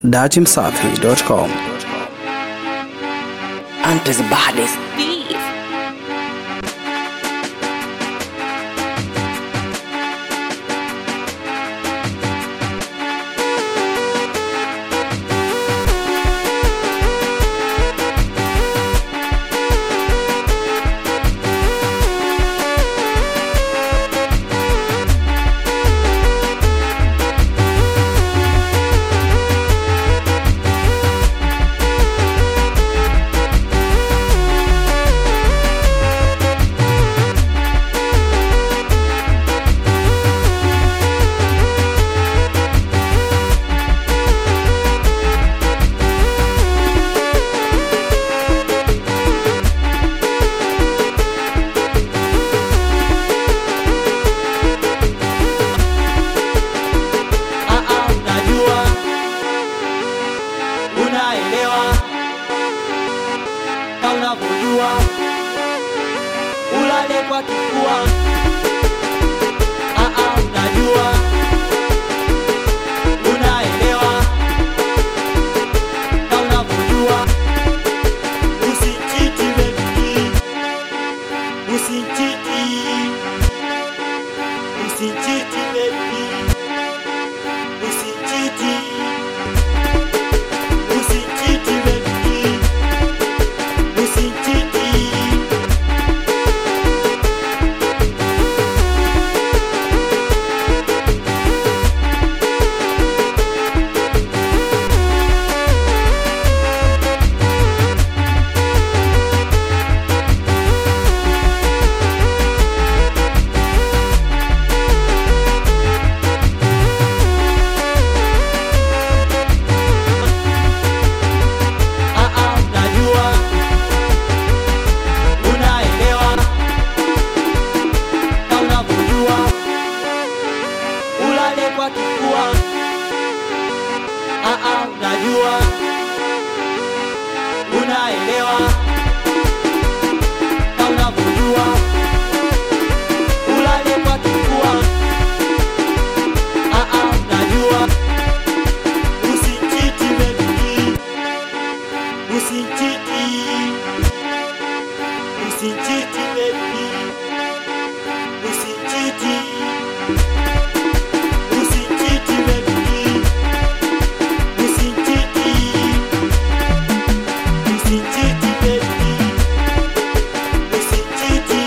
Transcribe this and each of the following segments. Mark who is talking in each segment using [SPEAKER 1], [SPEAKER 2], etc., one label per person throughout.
[SPEAKER 1] datimsafi.com.
[SPEAKER 2] Antes baddest
[SPEAKER 3] beef.
[SPEAKER 4] Ah, ah, unajua unaelewa kama unavyojua ulale kwa kifua Ah, ah, unajua unaelewa kama unavyojua usichiti baby usichiti usichiti baby Usichiti, usichiti baby, usichiti. Ah, ah, unajua, unaelewa kama unavyojua ulale kwa kifua. Ah, ah, unajua, unaelewa kama unavyojua ulale kwa kifua. Ah, ah, unajua usichiti baby Usichiti, usichiti baby, usichiti, usichiti baby, usichiti, usichiti baby, usichiti,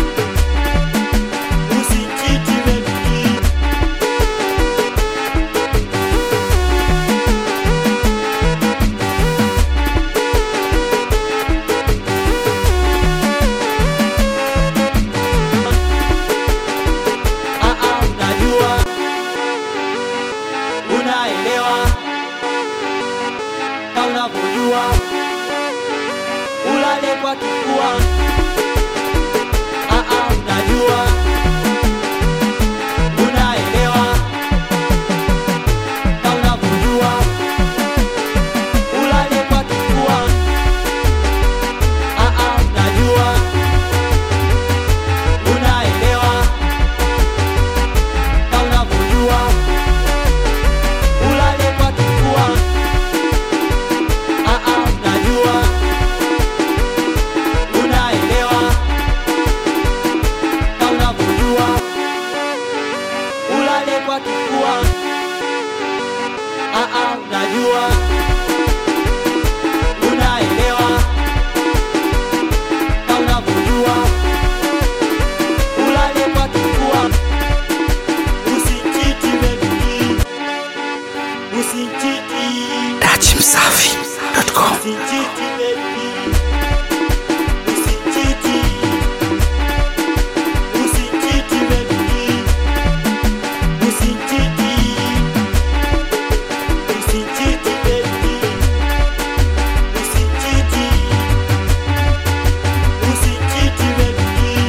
[SPEAKER 4] usichiti baby. Ah, ah, unajua unaelewa kama unavyojua ulale kwa kifua Ah, ah, unajua unaelewa kama unavyojua ulale kwa kifua Ah, ah, unajua unaelewa kama unavyojua ulale kwa kifua. Ah, ah, unajua unaelewa kama unavyojua ulale kwa kifua. Ah, ah, unajua unaelewa kama unavyojua ulale kwa kifua. Usichiti baby, usichiti,
[SPEAKER 1] datimsafi.com.
[SPEAKER 4] usichiti baby, usichiti, usichiti baby, usichiti, usichiti baby, usichiti, usichiti baby.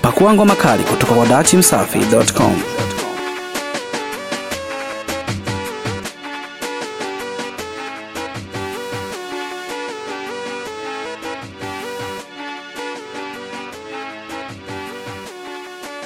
[SPEAKER 1] Pakua ngoma kali kutoka kwa dachimsafi.com.